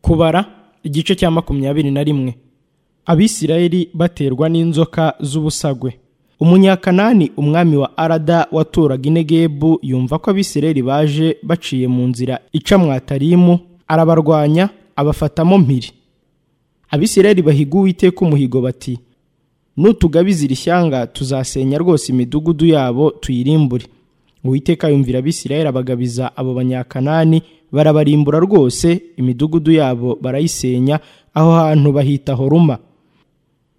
kubara igice cya makumyabiri na rimwe abisirayeli baterwa n'inzoka z'ubusagwe umunyakanani umwami wa arada waturaga inegebu yumva ko abisirayeli baje baciye mu nzira ica mwatarimu arabarwanya abafatamo mpiri abisirayeli bahiga uwiteka umuhigo bati nutugabiza iri shyanga tuzasenya rwose imidugudu yabo tuyirimbure uwiteka yumvira abisirayeli abagabiza abo banyakanani barabarimbura rwose imidugudu yabo barayisenya aho hantu bahita horuma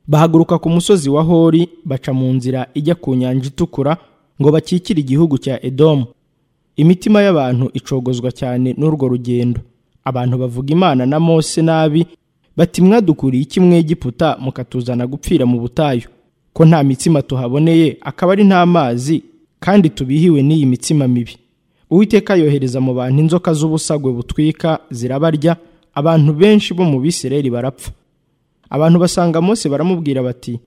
bahaguruka ku musozi wa hori baca mu nzira ijya ku nyanja itukura ngo bakikire igihugu cya edomu imitima y'abantu icogozwa cyane n'urwo rugendo abantu bavuga imana na mose nabi bati mwadukuriye iki mwegiputa mukatuzana gupfira mu butayu ko nta mitsima tuhaboneye akaba ari nta mazi kandi tubihiwe n'iyi mitsima mibi uwiteka yohereza mu bantu inzoka z'ubusagwe butwika zirabarya abantu benshi bo mu bisirayeli barapfa abantu basanga mose baramubwira bati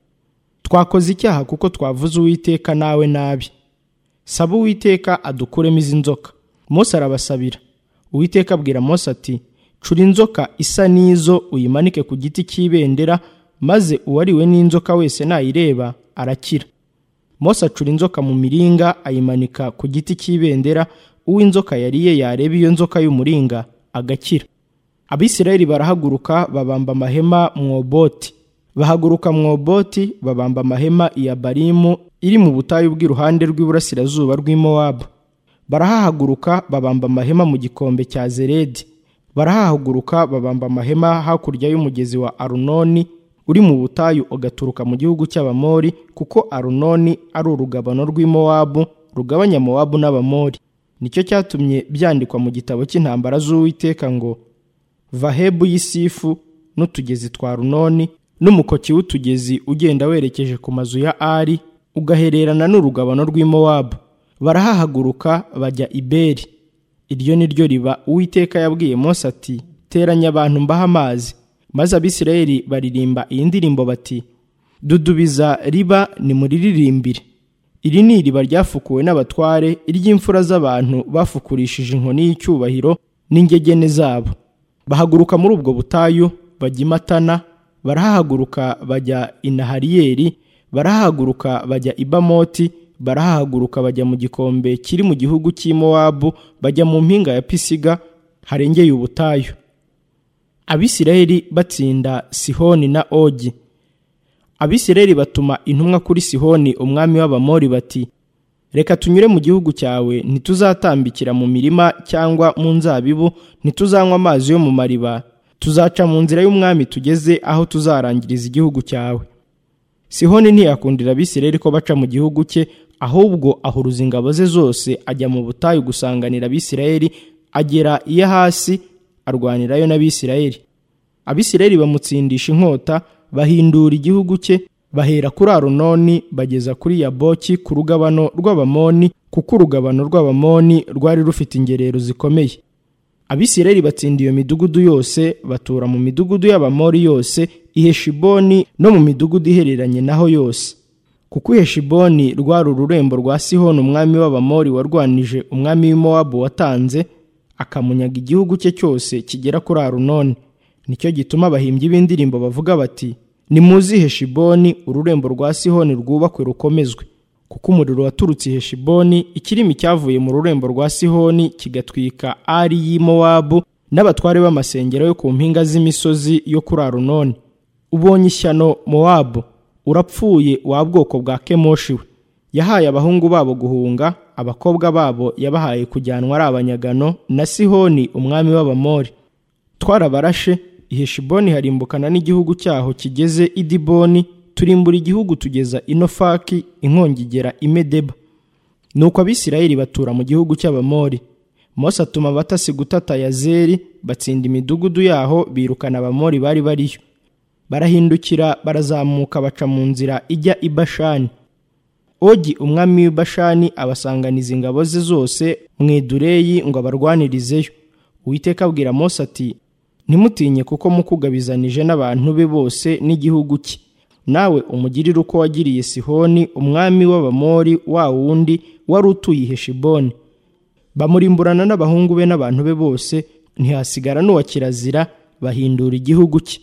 twakoze icyaha kuko twavuze uwiteka nawe nabi saba uwiteka adukuremo izi nzoka mose arabasabira uwiteka abwira mose ati cura inzoka isa n'izo uyimanike ku giti cy'ibendera maze uwariwe n'inzoka wese nayireba arakira Mose acura inzoka mu miringa ayimanika ku giti cy'ibendera uw'inzoka yariye yareba iyo nzoka y'umuringa agakira abisirayeli barahaguruka babamba amahema mwoboti bahaguruka mwoboti babamba amahema iya barimu iri mu butayu bw'iruhande rw'iburasirazuba rw'i mowabu barahahaguruka babamba amahema mu gikombe cya zeredi barahahaguruka babamba amahema hakurya y'umugezi wa arunoni uri mu butayu ugaturuka mu gihugu cy'abamori kuko arunoni ari urugabano rw'i mowabu rugabanya mowabu n'abamori nicyo cyatumye byandikwa mu gitabo cy'intambara z'uwiteka ngo vahebu y'isifu n'utugezi twa runoni n'umukoki w'utugezi ugenda werekeje ku mazu ya ari ugahererana n'urugabano rw'i mowabu barahahaguruka bajya iberi iryo ni ryo riba uwiteka yabwiye mose ati teranya abantu mbaha amazi maze abisirayeli baririmba iyi ndirimbo bati dudubiza riba nimuririmbire iri ni iriba ryafukuwe n'abatware iry'imfura z'abantu bafukurishije inkoni y'icyubahiro n'ingegene zabo bahaguruka muri ubwo butayu bajya i matana barahahaguruka bajya i nahariyeri barahahaguruka bajya i bamoti barahahaguruka bajya mu gikombe kiri mu gihugu cy'i mowabu bajya mu mpinga ya pisiga harengeye ubutayu abisirayeli batsinda sihoni na ogi abisirayeli batuma intumwa kuri sihoni umwami w'abamori bati reka tunyure mu gihugu cyawe ntituzatambikira mu mirima cyangwa mu nzabibu ntituzanywa amazi yo mu mariba tuzaca mu nzira y'umwami tugeze aho tuzarangiriza igihugu cyawe sihoni ntiyakundira abisirayeli ko baca mu gihugu cye ahubwo ahuruza ingabo ze zose ajya mu butayu gusanganira abisirayeli agera iyo hasi arwanirayo n'abisirayeli abisirayeli bamutsindisha inkota bahindura igihugu cye bahera kuri arunoni bageza kuri yaboki ku rugabano rw'abamoni kuko urugabano rw'abamoni rwari rufite ingerero zikomeye abisirayeli batsinda iyo midugudu yose batura mu midugudu y'abamori yose iheshiboni no mu midugudu ihereranye naho yose kuko iheshiboni rwari ururembo rwa sihoni umwami w'abamori warwanije umwami w'imowabu watanze akamunyaga igihugu cye cyose kigera kuri arunoni nicyo gituma abahimbyi b'indirimbo bavuga bati nimuzihe shiboni ururembo rwa sihoni rwubakwe rukomezwe kuko umuriro waturutse ihe shiboni ikirimi cyavuye mu rurembo rwa sihoni kigatwika ari y'imowabu n'abatware b'amasengero yo ku mpinga z'imisozi yo kuri arunoni ubonye ishyano mowabu urapfuye wa bwoko bwa kemoshi we yahaye abahungu babo guhunga abakobwa babo yabahaye kujyanwa ari abanyagano na sihoni umwami w'abamori twarabarashe iheshiboni harimbukana n'igihugu cyaho kigeze idiboni turimbura igihugu tugeza inofaki inkongi igera imedeba nuko abisirayeli batura mu gihugu cy'abamori mose atuma abatasi gutata yazeri batsinda imidugudu yaho birukana abamori bari bariyo barahindukira barazamuka baca mu nzira ijya i bashani ogi umwami w'ibashani abasanganiza ingabo ze zose mu idureyi ngo abarwanirizeyo uwiteka abwira mose ati ntimutinye kuko mukugabizanije n'abantu be bose n'igihugu cye nawe umugirire uko wagiriye sihoni umwami w'abamori wa wundi wari utuye iheshiboni bamurimburana n'abahungu be n'abantu be bose ntihasigara n'uwa kirazira bahindura igihugu cye